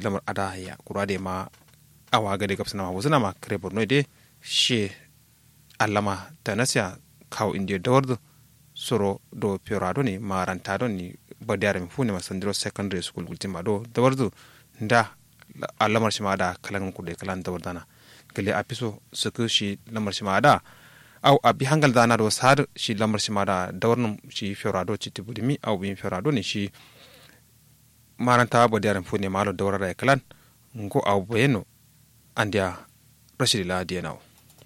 lamar ada ya kura da ma awa ga de gapsana ma wuzuna ma kare borno de she allama tanasya kaw india dawardo soro do piorado ni maranta do ni badiyar mi fune masandiro secondary school gultima do dawardo nda alamar shi ma da kalan kude kalan dawardana gele apiso suku shi lamar shi ma da au abi hangal dana do sar shi lamar shi ma da dawarnum shi fiorado ci tibudimi au bin fiorado ni shi maranta badiyar mi fune malo dawarada kalan ngo au bayeno andia rashidila dienawo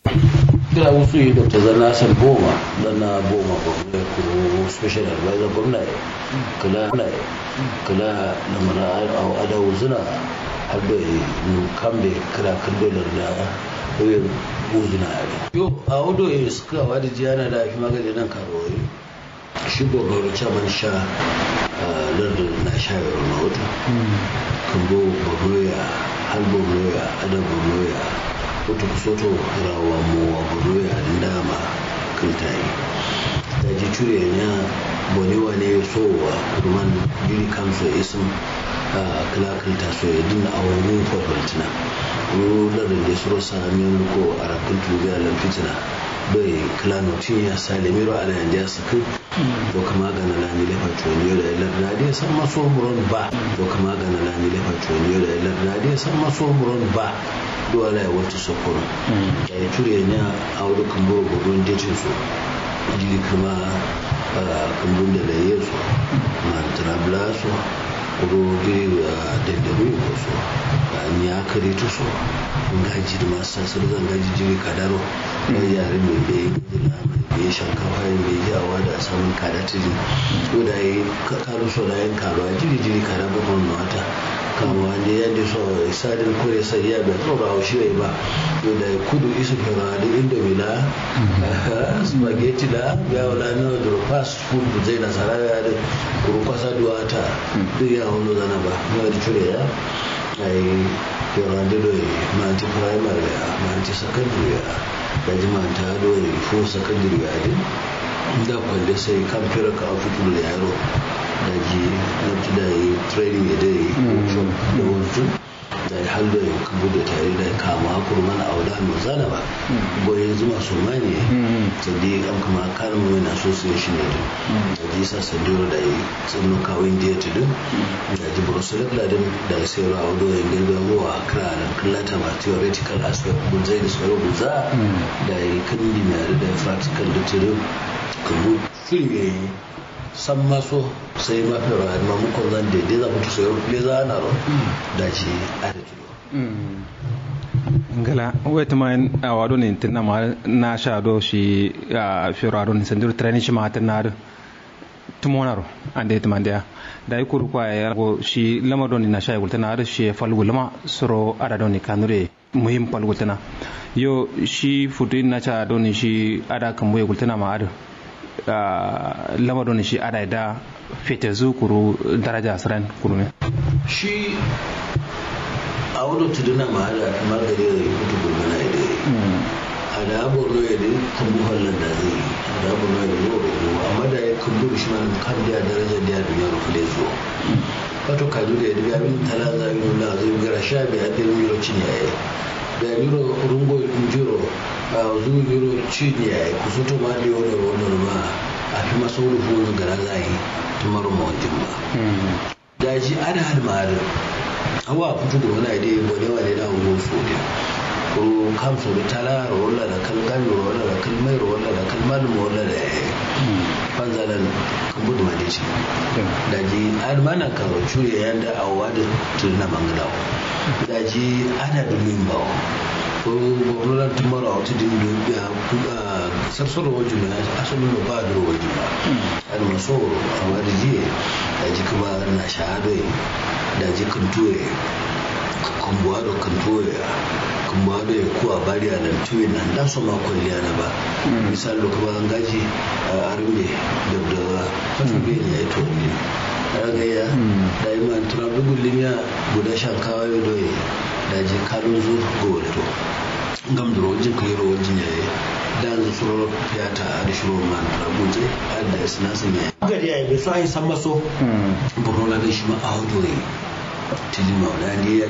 kira wasu yi dr zanna san boma zanna boma gwamnati ko special advisor gwamnati kula kula na mara a adawu zuna har da kambe kira kalbelar da koyar uzuna a yo a wado ya suka wada jiyana da fi magani nan karuwa shi gwamnati caman sha lardin na sha yaro na wata kambo gwamnati har gwamnati adam gwamnati wata kusoto rawa mu wa buru ya ndama kintai da ji cure nya boni wane so wa ruman jiri kamso isim kila kinta so ya dinna a wani kwakwatina wani lardin da suro sami ko a rakin tuga lamfitina bai kila notin ya sa da miro ala yanda ya saki to kama gana lani lefa tuwaniyo da ilar na dai san maso muron ba to kama gana lani lefa tuwaniyo da ilar na dai san maso muron ba dole ya wata sokoro da ya ture ne a wani kamburu gudun dejin su jili kuma kambun da laye su na trabla su kudu giri dandamu ko su an ya kare ta su gaji da masu sasar zangaji jiri kadaro na yare mai bai gudula mai bai shankafa mai jawa da samun kada tiri ko da yi karu so da yin karuwa jiri jiri kada babban mata kama wanda ya da so sadin kore sai ya bai tsoro a shi ba to da kudu isu fara da indomie la spaghetti la ya wala na da fast food da zai nasara ya da kuru kwasa duwata duk ya wani zana ba ya da cire ya ai yara da doi ma ti primary ya ma ti secondary ya da jima ta doi fo secondary ya din da kwalle sai kan fira ka fitu da yaro da ji na ji da yi training ya dai da wasu da ya halda ya kabu da tare da kama kurman a wadda mai zana ba goyon zuma su mani ta di an kama kanin mai na association ne da ji sa sandiro da yi tsanno kawai indiya ta dun da ji brussels da din da ya sai rawa wadda ya gilbe ruwa a kira da kallata ma theoretical aspect gunzai da sauran gunza da yi kan dimiyar da practical da tirin kabu film ya yi san maso sai mafi rayuwa ma mukon zan daidai za mutu sayar le za na ro da ci a da kilo ngala weta ma a wado ne tinna ma na sha do shi a firado ne sandur training shi ma ta na tumonaro ande tamandiya da yi kuru kwa ya go shi lama don na sha gulta na da shi falgu lama suro ada don ni kanure muhim falgu tana yo shi futu na cha don shi ada kan boye gulta na ma ada lama don shi ada da fete zu kuru daraja asran kuru ne shi a wani tuduna ma ada magare da yi kutu gulmana da a da abubuwa ya da kambu halin da zai yi a da abubuwa ya da yau da yau amma da ya kambu shi ma kan da daraja da ya duniya rufu da zo wato kaju da ya da abin tala za yi nuna zai gara sha biya da yi yau cin yayi da yuro rungo jiro a zu yuro cin yayi ku su to ma da yau da wani ma a fi masu rufu wani gara za yi tumar mawancin ba da ji ana hada ma'adar awa fito da wani idea wani wani na hungo su ne ko kam so da tala rola da kal gami rola da kal mai rola da kal malum rola da fanzalan kan gudu ma dace da ji an mana karo cure yanda awwa da tunna mangalawo da ji ana da min bawo ko gwamnatin tumara wata din da ya sarsaro wajen na asalin da ba da wajen ba an maso a wani jiye da ji kuma na shahadai da ji kan tuwe kan buwa da kan tuwe kan buwa da kuwa bari a nan tuwe nan da su ma kwalliya na ba misali kuma an gaji a arme da da kasu bai ne ya to ne ragaya da yi man turabi gulimiya guda shan kawai doye da ji kalon zu gowato gam da rojin kai rojin ya yi da zu suro fiyata a da shiro man rabuje a da sinasin ya yi gari ya yi bai so a yi san maso borno na da shi ma a hudu tijin maulani